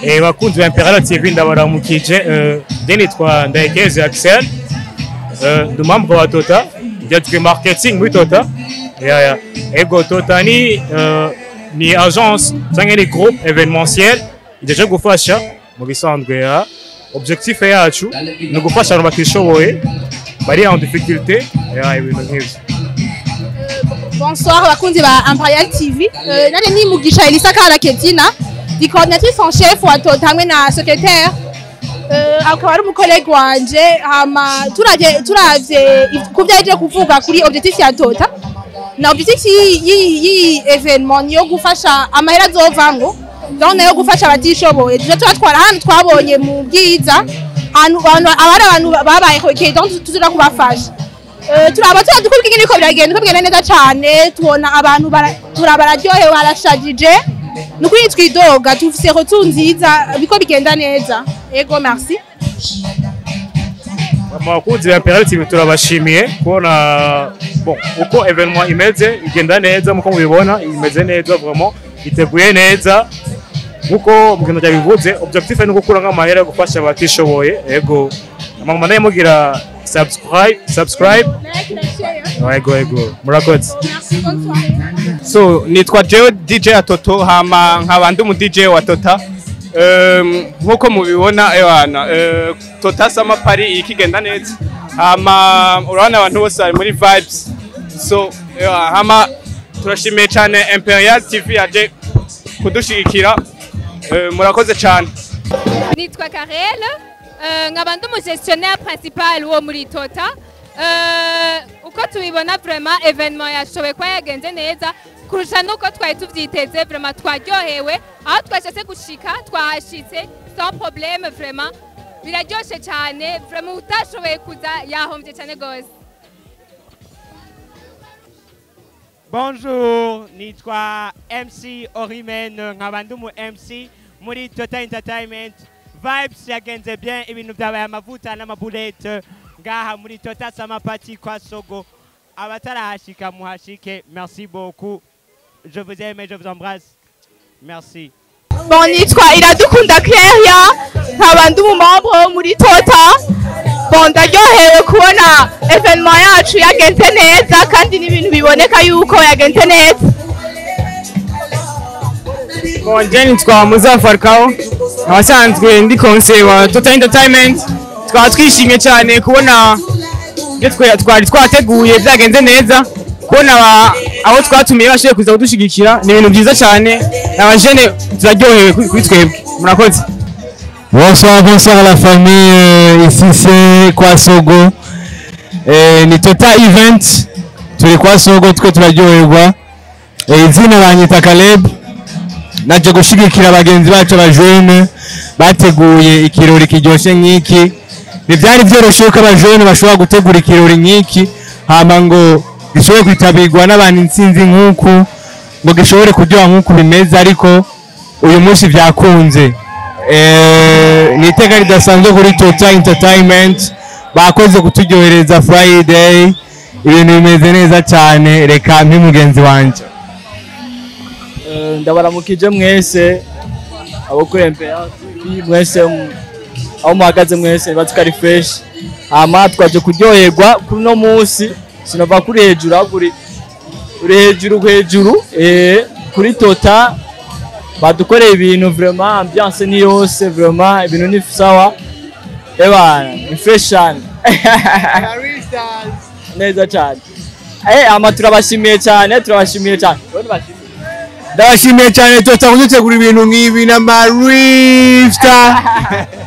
Eh, bakunzi ba Imperial TV ndabaramukije eh, je nitwa Ndayekezi Axel eh, ndi membre wa Tota njejwe marketing muri Tota yeah, yeah. ego Tota ni eh, ni agence cyangwa ni groupe événementiel ijeje gufasha mu bisanzwe ya objectif yacu ni ugufasha abantu batishoboye bari en difficulté yeah, ibintu nk'ivyo Bonsoir bakunzi ba Imperial TV. Euh, nane ni Mugisha Elisa Karaketina, di coordinatrice en chef wa Tota hamwe na secrétaire. Euh, akaba ari umukolege wanje hama turavye turavye ku vyaje kuvuga kuri objectif ya Tota. Na objectif yi yi evenement niyo gufasha amahera azovamwo. Gahunda yo gufasha abatishoboye. Tuje tubatwara hano twabonye mu bwiza. Ahantu abantu abari abantu babaye hoke donc tuzira kubafasha. Eh, turaba tuba dukora ingene ko biragenda uko bigenda neza cane tubona abantu bara- turaba bararyohewe barashajije ni ukuri twidoga tufise rotu nziza biko bigenda neza ego merci abakunzi ba Imperial TV turabashimiye kubona bon uko evenement imeze igenda neza muko mubibona imeze neza vraiment iteguye neza nkuko mugendo byabivuze objectif ni gukura nk'amahera gufasha abatishoboye ego amama nayo mugira subscribe subscribe ego ego murakoze so nitwa jewe dj ya toto hama nkaba ndi umu dj wa tota Em, nk'uko mubibona ewana eh, tota sama pari ikigenda neza hama urabona abantu bose bari muri vibes so ewa, hama turashimiye cyane imperial tv yaje kudushigikira Eh, murakoze cyane nitwa Karel eh, nkaba ndi umugestionnaire principal wo muri Tota Eh, uko tubibona vraiment evenement yashoboye kuba yagenze neza kurusha nuko twari tuvyiteze vraiment twaryohewe aho twashatse gushika twahashitse sans problème vraiment biraryoshe cyane vraiment utashoboye kuza yahombye cyane gose Bonjour, nitwa MC Orimen nkaba ndi umu MC muri Total Entertainment. Vibes yagenze bien, ibintu byabaye amavuta n'amabulete ngaha muri Total Samapati kwa Sogo. Abatarahashika muhashike. Merci beaucoup. Je vous aime et je vous embrasse. Merci. bon nitwa iradukunda Claria nkaba ndi umumambo wo muri Tota bon ndaryohewe kubona evenement yacu yagenze neza kandi n'ibintu biboneka yuko yagenze neza Bonje nitwa Muza Falcao abasanzwe ndi conseil wa Total Entertainment twaba twishimye cyane kubona ibyo twe- twari twateguye byagenze neza kubona aba- abo twatumiye bashoboye kuza kudushigikira ni ibintu byiza cyane abajene turaryohewe kuri kuri twebwe murakoze Bonsoir, bonsoir la famille. euh, ici c'est Kwasogo. Eh, ni Total Event. Turi Kwasogo twe turaryoherwa. Eh, izina banyita Caleb. Naje gushigikira bagenzi bacu abajene bateguye ikirori kiryoshe nk'iki. Ntibyari byoroshye ko abajene bashobora gutegura ikirori nk'iki hama ngo gishobore kwitabirwa n'abantu intsinzi nk'uku ngo gishobore kuryoha nk'uku bimeze ariko uyu munsi byakunze Eh, ni iteka ridasanzwe kuri Total Entertainment bakoze kuturyohereza Friday ibintu bimeze neza cyane reka mpi mugenzi wanjye Eh, ndabaramukije mwese abo kuri MPR TV mwese mu- aho muhagaze mwese niba tukari fresh hama twaje kuryoherwa kuri uno munsi sinova kuri hejuru ahubwo uri uri hejuru hejuru eh, kuri tota badukoreye ibintu vraiment ambiance ni yose vraiment ibintu ni sawa eba ni fresh cyane neza cyane eh ama turabashimiye cyane turabashimiye cyane ndabashimiye cyane Total kudutegura ibintu nk'ibi na Marifta